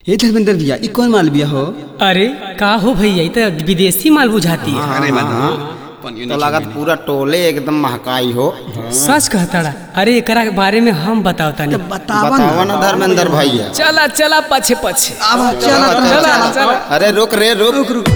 हे धर्मेंद्र भैया ई कौन माल बिया हो अरे का हो भैया ई तो विदेशी माल बुझाती है अरे तो लागत पूरा टोले एकदम महकाई हो सच कहताड़ा अरे एकरा के बारे में हम बताओ तानी बतावा बतावा ना धर्मेंद्र भैया चला चला पछे पछे अब चला चला चला अरे रुक रे रुक रुक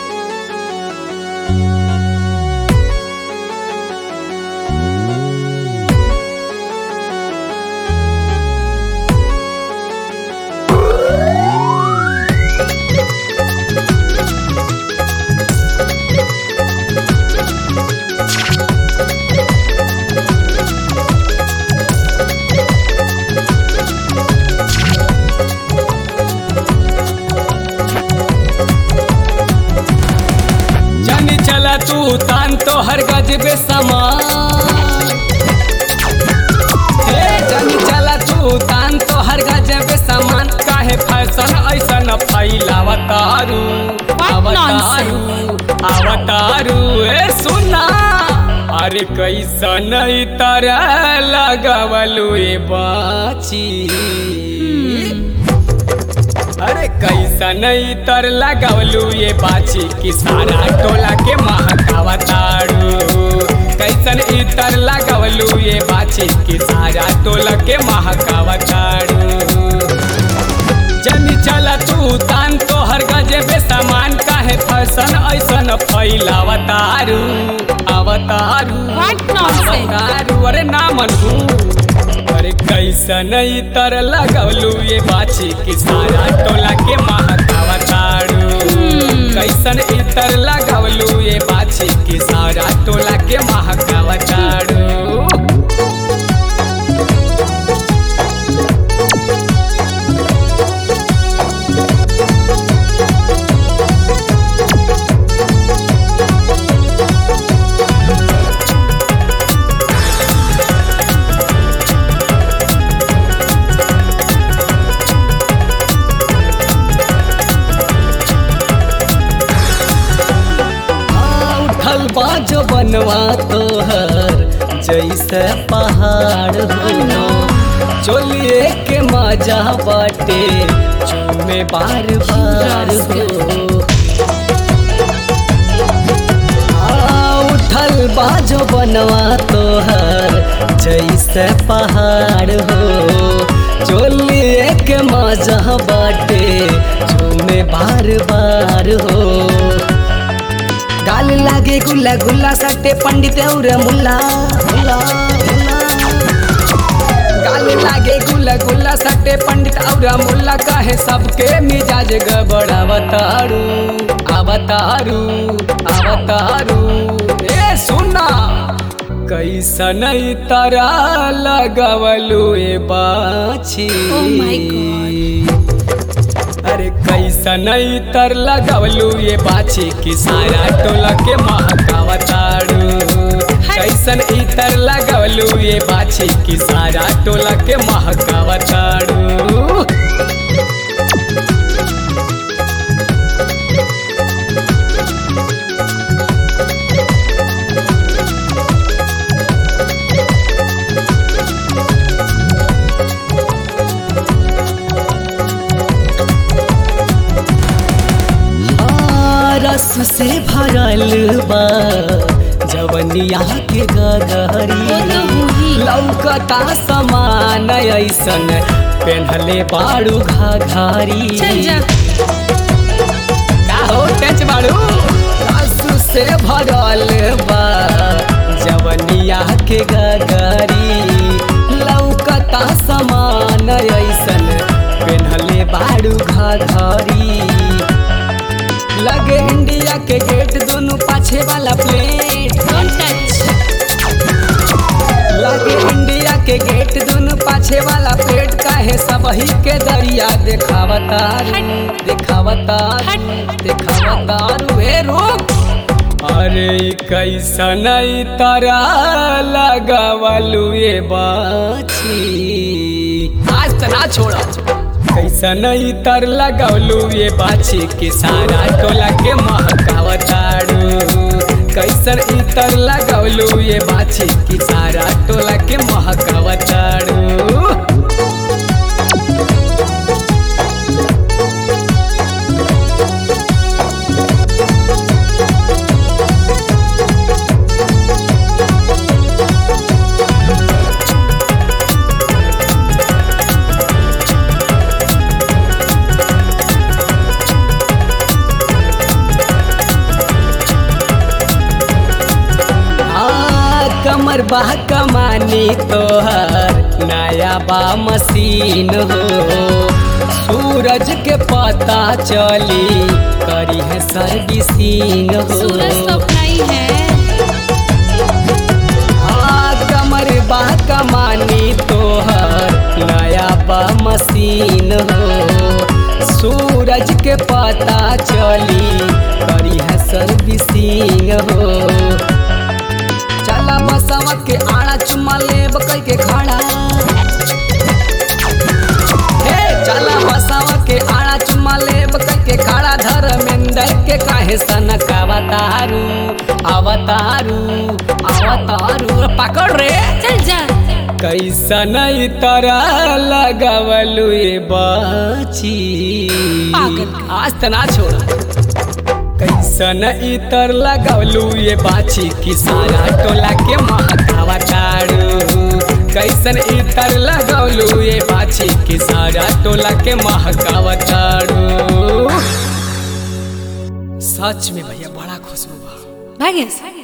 जानी चला तू तान तो हर गजबे समान हे जानी चला तू तान तो हर गजबे समान काहे फैशन ऐसन फैलावतारू अवतारू अवतारू ए सुना अरे कैसन ई तरह लगवलू ए बाची अरे कैसा नहीं तर लगावलू ये बाची कि सारा टोला के महकावा ताड़ू कैसन इतर लगावलू ये बाची कि सारा टोला के महकावा ताड़ू जनी चला तू तान तो हर गजे बे सामान काहे फैशन ऐसन फैलावतारू अवतारू What nonsense? अवतारू अरे ना मनू अरे कैसन तर लगवलू ये बाची कि सारा टोला के महकावा ताड़ू कैसन इतर लगवलू ये बाची कि सारा टोला के महकावा ताड़ू उठल बाजो बनवा तोहर जैसे पहाड़ हो चोलिए के मजा बाटे चूमे बार बार हो आ, उठल बाजो बनवा तोहर जैसे पहाड़ हो चोलिए के मजा बाटे चूमे बार बार हो गाल लागे गुल्ला गुल्ला सट्टे पंडित और मुल्ला मुल्ला, मुल्ला। गाल लागे गुल्ला गुल्ला सट्टे पंडित और मुल्ला कहे सबके मिजाज गबड़ावतारू अवतारू अवतारू ए सुना कैसन तारा लगवलू ए बाछी Oh my God. अरे कैसन तर लगवलू ये बाछी कि सारा टोला के महकावा ताड़ू कैसन इतर लगवलू ये बाछी कि सारा टोला के महकावा ताड़ू आ, रस से भरल बा जवनिया के गगरी वो तो होही। लौकता समान ऐसन पेन्हले बाड़ू घाघरी चल जा का हो टच बाड़ू रस से भरल बा जवनिया के गगरी लौकता समान ऐसन पेन्हले बाड़ू घाघरी लगे इंडिया के गेट दोनों पाछे वाला प्लेट डोंट टच लगे इंडिया के गेट दोनों पाछे वाला प्लेट काहे सबही के दरिया देखावता हट। देखावता हट। देखावता वे रोक अरे ई कैसन ई तारा लगावलू ये बाछी आज तना छोड़ा कैसन ई तर लगवलू ये बाछी कि सारा टोला के महकावताड़ू कैसन ई तर लगवलू ये बाछी कि सारा टोला के महकावताड़ू कमर बा कमानी तोहर नया बा मशीन हो सूरज के पता चली करी है सर्विसिंग हो सूरज तो अपना ही है हाँ, कमर बा कमानी तोहर नया बा मशीन हो सूरज के पता चली करी है सर्विसिंग हो चला बसवा के आड़ा चुम्मा लेब कई के खाड़ा हे चला बसवा के आड़ा चुम्मा लेब कई के खाड़ा धर्मेंद्र के काहे सनक अवतारू अवतारू अवतारू पकड़ रे चल जा कैसन तरह लगवलु ये बाची पागल। आज तना छोड़ा कैसन इतर लगवलु ये बाची कि सारा टोला के महकावा तारू कैसन इतर लगवलु ये बाची कि सारा टोला के महकावा तारू सच में भैया बड़ा खुशबू बा भाग्य